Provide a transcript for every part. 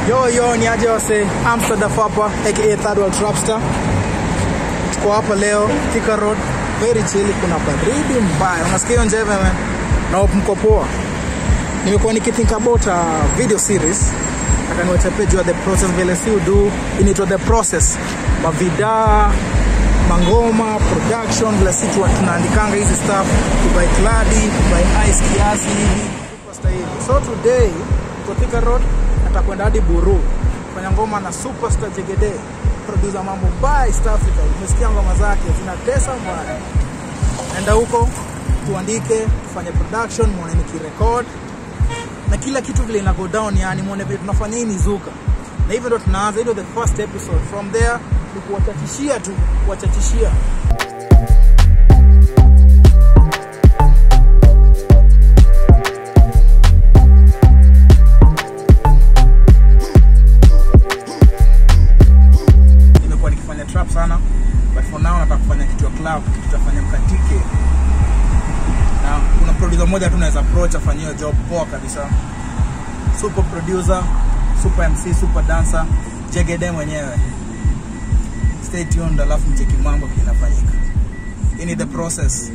Yo yo, ni aje wase, Amsterdam hapa aka Third World Trapster. Tuko hapa leo Thika Road, very chill, kuna baridi mbaya. Unasikia hiyo njeve man? Na hope mko poa. Nimekuwa nikithink about a video series nataka niwachape juu ya the process vile si udu inaitwa the process mavidaa mangoma production vile si tu- tunaandikanga hizi stuff kubai kladi kubai ice kiasi hivi Superstar hivi so today tuko Thika road atakwenda hadi buru kufanya ngoma na superstar jegede producer mambo mbaya east africa umesikia ngoma zake zinatesa mbaya enda huko tuandike tufanye production muone nikirekod na kila kitu vile ina go down yani muone vile tunafanya hii mizuka na hivyo ndo tunaanza hilo the first episode from there ni kuwachachishia tu kuwachachishia nimekuwa nikifanya trap sana but for now nataka kufanya kitu ya club kitu tutafanya mkatike na kuna producer mmoja tu naweza approach afanye hiyo job poa kabisa super producer super mc super dancer jegede mwenyewe stay tuned alafu mcheki mambo vile inafanyika hii ni the process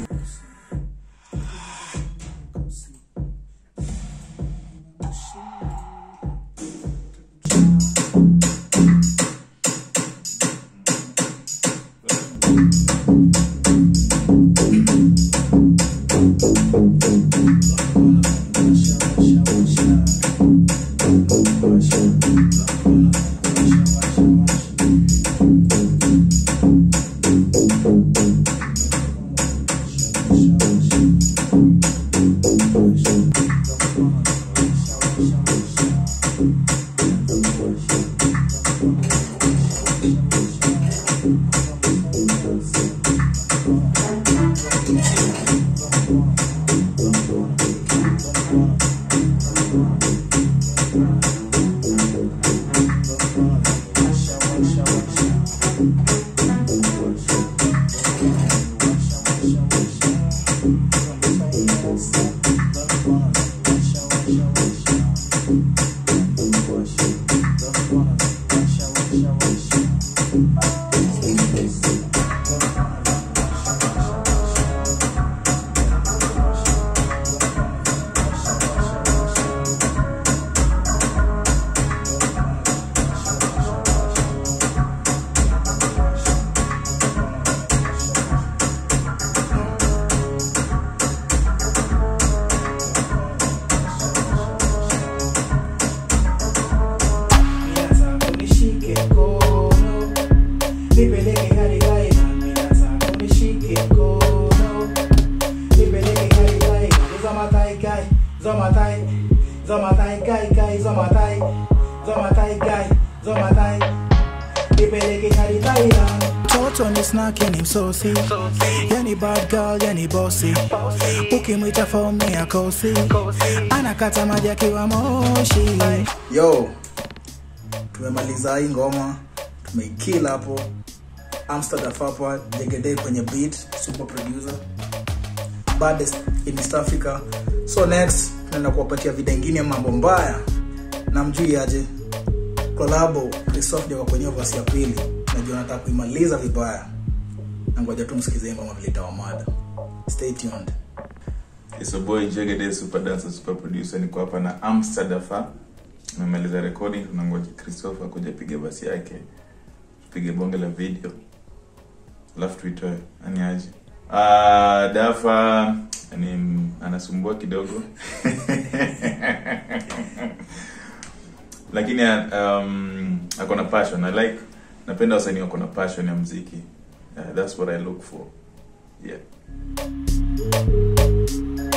Toto ni snaki ni msosi yani bad girl yani bossy ukimwita fomi ya kosi anakata maji akiwa moshi yo tumemaliza hii ngoma tumeikila hapo amsterdam hapa jegede kwenye beat super producer baddest in east africa so next tunaenda kuwapatia vida ingine ya mambo mbaya na mjui aje kolabo christoph jaka kwenye vasi ya pili najua nataka kuimaliza vibaya na ngoja tu msikize ngoma vile itawamada stay tuned It's a boy Jegede super dancer super producer niko hapa na Amsterdafa nimemaliza recording tunangoja Christopher kuja piga basi yake tupige bonge la video alafu tuitoe ani aje uh, Dafa ni anasumbua kidogo lakini um, ako na passion I like napenda wasanii wako na passion ya mziki uh, that's what I look for yeah